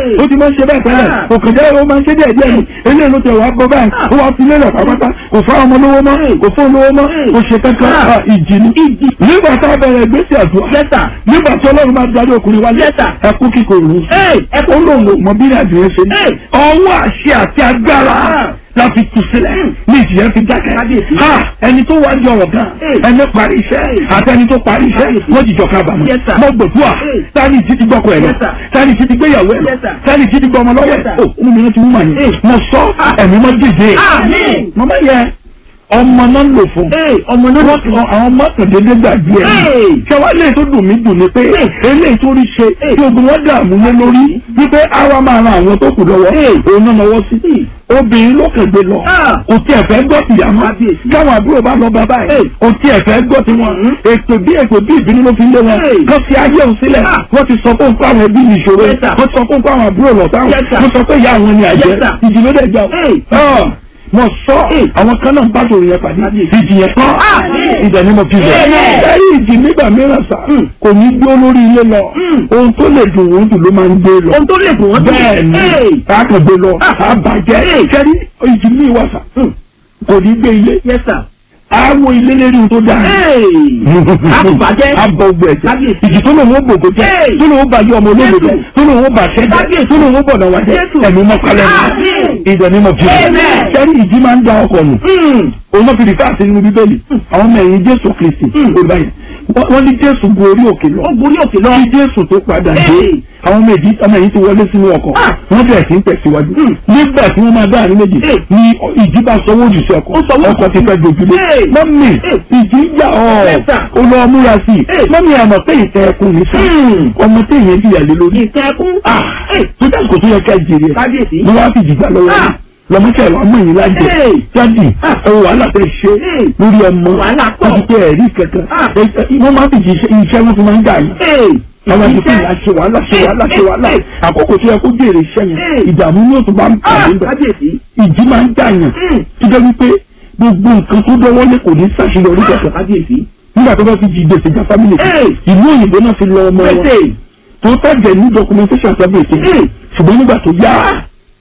ó ti máa ń ṣe bẹ́ẹ̀ tẹ́lẹ̀ Ah. kò kàn jẹ́ ó máa ń ṣe díẹ̀ díẹ̀ ni eléyìí ló tẹ̀ wá gbọ́ báyìí ó wá fi lélẹ̀ pápátá kò fá ọmọ lówó mọ́ kò fún olówó mọ́ kò ṣe kankan Ah. Ah, ìjì ni nígbà tá a bẹ̀rẹ̀ ìgbésẹ̀ àdúrà Yes, sir. nígbà tí ọlọ́run máa darí ọkùnrin wálé Yes, sir. ẹkú kíkorò Hey, ẹkú ó lóun ò mọ bí ìrìnàjò yẹn ṣe ní Hey. ọwọ́ àṣẹ àti agbára Ah. la fi tù sílẹ̀ ní ìjìyà fi dákẹ́ Kábíyèsí. Ha, ẹni tó wá jọ ọ̀gá Hey. ẹni parí iṣẹ́ àti ẹni tó parí iṣẹ́ Kábíyèsí. wọ́n jìjọ kábàámọ̀ Yes, sir. mo gbòdúà Hey. sani ti ti gbọ́kọ̀ ẹ̀ lọ Yes, sir. sani ti ti gbéyàwó ẹ̀ lọ Yes, sir. sani ti ti gbọ́ ọmọ lọ́wọ́ Yes, ẹ̀ sir. o ọmọ mi náà ti wú màá Hey. yẹn mo sọ ẹ̀mí mọ́ dìde Àmín. mọ́mọ́ yẹ ọmọ náà lò fún Hey, ọmọ náà lò fún. àwọn mọ́tòdédé gbàgbé ẹ̀ Hey. ṣẹwàá lè tó dùn mí dùn ni pé eléyìí tó rí ṣe tí ogun wọn dààmú lé lórí wípé àwa máa ran àwọn tó kù lọ́wọ́ òun náà lọ́wọ́ sí obìnrin ló kàn gbé lọ Ah. kò tí ẹ fẹ́ gbọ́ tìyá mọ́ Kábíyèsí. káwọn àbúrò bá lọ bàbá ẹ̀ kò tí ẹ fẹ́ gbọ́ tiwọn ètò bí ètò bí ìbínú ló fi lé wọn Hey. kó fi ayé òun sílẹ̀ Ah. wọ́n ti sọ fún fáwọn ẹbí ní ìṣòro Yes, sir. wọ́n ti sọ fún fáwọn àbúrò lọ táwọn Yes, sir. wọ́n sọ pé ìyá àwọn ni àjẹ́ Yes, sir. ìdí ló dẹ̀ jà Hey. ọ́ mo sọ Hey. àwọn kan náà ń bá sòrò yẹn pàdé ìdí yẹn kọ́ Àmín. ìdẹ̀ ni mo fi rẹ̀ Amen. ẹ̀rí ìdí nígbà mìíràn sá kò ní gbé olórí ilé lọ ohun tó lè dùn òun jù ló máa ń gbé lọ ohun tó lè dùn wọ́n bẹ́ẹ̀ ni Hey. káàkiri gbé lọ àbàjẹ́ kẹ́rí ìjì ní ìwà sá kò ní gbé ilé Yes, sir. àwọn ilé lérí ohun tó dáa Hey. Àbùbàjẹ́. abọ gbẹ ẹjẹ Kábíyèsí. ìjì tó lòun ó gbògbó jẹ Hey. tó lòun ó bàjẹ́ ọmọ olóògbé jẹ tó lòun ó bàṣẹ jẹ Kábíyèsí. tó lòun ó bọ̀dọ̀ wá jẹ Jésù. ẹ̀mí mọ́kálẹ̀ Àmín. ìdẹ̀ ni mo fi rẹ̀ Amen. kẹ́rí ìjì máa ń da ọkọ̀ nù Hmm. òun náà fi rìfẹ́ àti nínú bíbélì àwọn ọmọ ẹ̀yìn jésù kristi olùbá yẹn wọ́n wọ́n ní jésù gun orí òkè lọ Ó borí òkè lọ. kí jésù tó padà dé Hey. àwọn ọmọ ẹ̀yìn ọmọ ẹ̀yìn ti wọlé sínú ọkọ̀ Ah. wọ́n bẹ̀rẹ̀ sí ń tẹ̀síwájú nígbà tí wọ́n máa dá àárín méjì Hey. ni ìjì bá sọwọ́ òjì sí ọkọ̀ Ó sọwọ́ ọkọ̀ ti fẹ́ dojúlé Hey. mọ́mì Hey. ìjì ń jà ọ́ Yes, sir. ó lọ múra sí i Hey. mọ́mì àmọ̀ pé ìtẹ́ ẹkùn ní sá Hmm. ọmọ téèyàn jìyà lé lórí Ìtẹ́kùn. ah Hey. tó dà kó tó yẹ ká jèrè ẹ̀ Kábíyèsí. mo wá fi jìgbà lọ́wọ́ Ah. lọ́mọ́sẹ̀ wa mọ̀ yín lájẹ Hey. jáde Ah. ẹ wàhálà tẹ ṣe Hey. lórí ọmọ Wàhálà pọ̀. wọ́n ti tẹ ẹ̀rí kankan Ah. Ẹ- ẹ- wọ́n máa fi jì- iṣẹ́ wọn fi máa ń dà yín Hey. àwọn àti fún Iṣẹ́. ìyá ṣe wàhálà ṣe wàhálà ṣe wàhálà Hey. àkókò tó yẹ kó jèrè iṣẹ́ yẹn Hey. ìdààmú ní òtún bá ń Ah, pàdé bẹ̀ Kábíyèsí. ìjì máa ń dà yàn Hmm. tó jẹ́ wípé gbogbo nǹkan tó dọ́wọ́ lé kò ní ṣàṣeyọrí Ah, kankan Kábíyèsí. nígbà tó bá fi jí gbèsè já fámìlì kan Hey. ìlú òyìnbó náà fi lọ ọmọ wọn Pèsè. tó tẹ̀jẹ̀ ní documentation sábẹ̀ ètò Hey. ṣùgbọ́n nígbà tó yá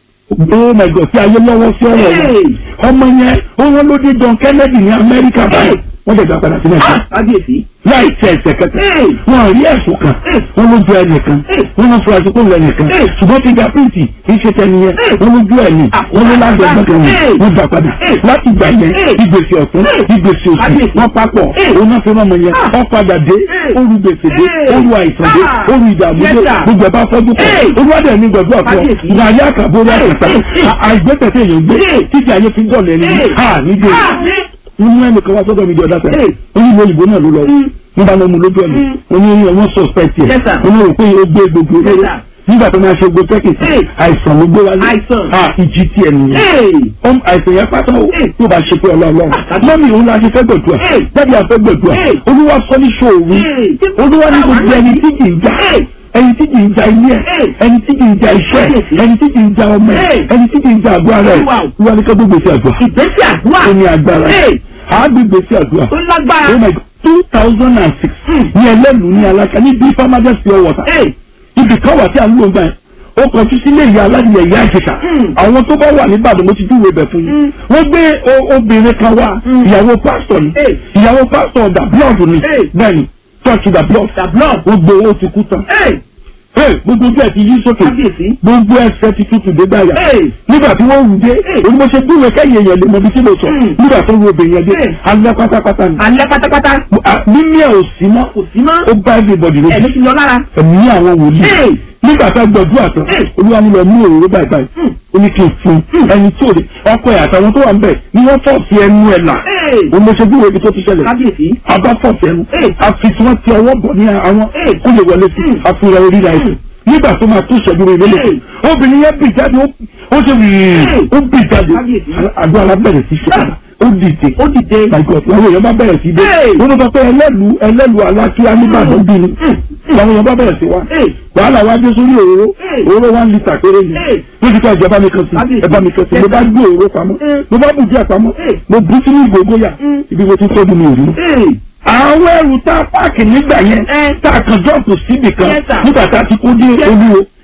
oh my god tí ayé lọ́wọ́ sí ọ̀rọ̀ wọn Hey. ọmọ yẹn ó wọ́n ló dé John Kennedy ní Amẹ́ríkà báyìí Hey. wọ́n dẹ̀ gbà padà sí Nàìjíríà Ah, Kábíyèsí. láì tẹ ẹsẹ̀ kẹta Hey. wọn rí ẹ̀sùn kan Hey. wọn lójú ẹnìkan Hey. wọn lọ fura sí kó lọ ẹnìkan Hey. ṣùgbọ́n fíga píìtì kì í ṣe tẹni yẹn Hey. wọn lójú ẹni Ah, wọn ló lájọ gbọ́dọ̀ Hey. wọn wọn gbà padà Hey. láti gbà yẹn Hey. ìgbésẹ̀ ọ̀tún Hey. ìgbésẹ̀ òsì Kábíyèsí. wọn papọ̀ Hey. òun náà fi rán ọmọ yẹn Ah. wọn padà dé Hey. oru gbèsè dé Hey. oru àìsàn dé Ah. oru ìdààmú Yes, dé sir. gbogbo ẹ̀ bá fọ́jú pọ̀ Hey. olúwadẹ̀ ní gbọ̀dọ̀ àpọ̀ Kábíyèsí. ìyáyé àkàbórí Hey. àkàtà Hey. àìgbẹ́tẹ̀tẹ̀ èèyàn gbé Hey. títí ayé fi ń gọ̀lẹ̀ ẹni Hey. ha nígbè Ah, ní. nínú ẹnìkan wá sọ́dọ̀ mi di ọ̀dà tẹ̀ Hey. onílù òyìnbó náà ló lọ Mm. nígbà náà mo lójú ọ̀nà Mm. oní wọn suspect yẹ Yes, sir. oní rò pé ó gbé gbogbo Yes, olóró sir. nígbà tó máa ṣe gbogbo tẹ́kìtì Hey. àìsàn ló gbé wálé Àìsàn. ah ìjì tiẹ̀ nìyẹn Hey. ọm àìsàn yẹn pátá o Hey. tó bá ṣe pé ọlọ́ọ̀lọ́ Ah, mọ́mí òun la ṣe fẹ́ gbẹ̀dùà Hey. jáde àfẹ́ gbẹ̀dùà Hey. olúwa sọ ní ṣòwò Hey. olúwa ní gbogbo ẹni tí kì í já Hey. ẹni tí kì í ja ilé ẹ Hey. ẹni tí kì í ja iṣẹ́ Hey. ẹni tí kì í ja ọmọ ẹ Hey. ẹni tí kì í ja àgọ́ ara ẹ Wow. olúwa ní ká gbogbo ìṣe àdúrà Ìgbésẹ̀ àdúrà. ó ní agbára Hey. àágbègbè sí àdúrà Ó lágbára. oh my god two thousand and six ní ẹlẹ́lu ní alága ní bí farmers pure water Hey. ibi kan wà tí a ń lò ń gbà yẹn ó kọjú sílé ìyá aládìyẹ ìyá àjẹsà Mm. àwọn tó bá wà níbàdàn mo ti júwèé bẹ̀ fún yín wọ́n gbé o- obìnrin kan wá Mm. ìyàwó pásítọ̀ ni Hey. ìyàwó pásítọ̀ da blood ni Hey. bẹ́ẹ̀ni church da blood The blood. ó gbé owó ti kú tán Hey. Hey, gbogbo ojú ẹ̀ ti yí sókè Kábíyèsí. gbogbo ẹsẹ̀ ti tutù dé báyà Hey. nígbà tí wọ́n wù dé Hey. òun mo ṣe dúró kẹ́yìn èèyàn lè mọ ibi tí mo sọ Mm. nígbà tó wo obìnrin yẹn dé Hey. alẹ́ pátápátá ni Alẹ́ pátápátá. Ah, mímí ẹ̀ ò sí mọ́ Kò sí mọ́. ó bá everybody lójú Ẹ̀mí ti lọ lára. ẹ̀mí àwọn wòlíì Hey. nígbà tá a gbọdú àtàn Hey. olúwa ní lọ mú òróró báyìí báyìí Hmm. ó ní kí n fún un ẹni tí ò lè ọkọ ẹ̀ àtàwọn tó wà ń bẹ̀ ni wọ́n fọ̀ sí ẹnu ẹ̀ là Hey. òun ló ṣe bí wo ibi tó ti ṣẹlẹ̀ Kábíyèsí. abá fọ̀ sí ẹnu Hey. àfi tí wọ́n ti ọwọ́ bọ̀ ní àwọn Hey. kó lè wọlé sí Hmm. àfihàn orí ra ẹ̀sìn nígbà tó máa tó ìṣẹ́jú rẹ̀ lélẹ̀ Hey. obìnrin yẹn bì jáde ó- ó ṣe wìrì Hey. ó bì jáde Kábíyèsí. àdó alábẹ̀rẹ̀ sí ṣe padà ó dìde Ó dìde. my god làwọn èèyàn bá bẹ̀rẹ̀ sí dé Hey. wọ́n ló sọ pé ẹlẹ́lu ẹlẹ́lu alákíá nígbàdàn bí ni làwọn èèyàn bá bẹ̀rẹ̀ sí wá Hey. wàhálà wá dé sórí òróró Hey. òróró one litre péré ni Hey. ló ti kọ́ ẹ̀jẹ̀ bá mi kan sí Kábíyèsí. ẹ bá mi kan sí mo bá gbé òróró pamọ́ Hey. mo bá bù díẹ̀ pamọ́ Hey. mo bú sínú ìgbòho yà Mm. ibi mo ti tọ́jú mi ò rí Hey. àwọn ẹrù tá a páàkì nígbà yẹn Eh. tá a kàn jọ́ọ̀pù síbì kan Yes, sir. nígbà tá a ti kó dé olúwo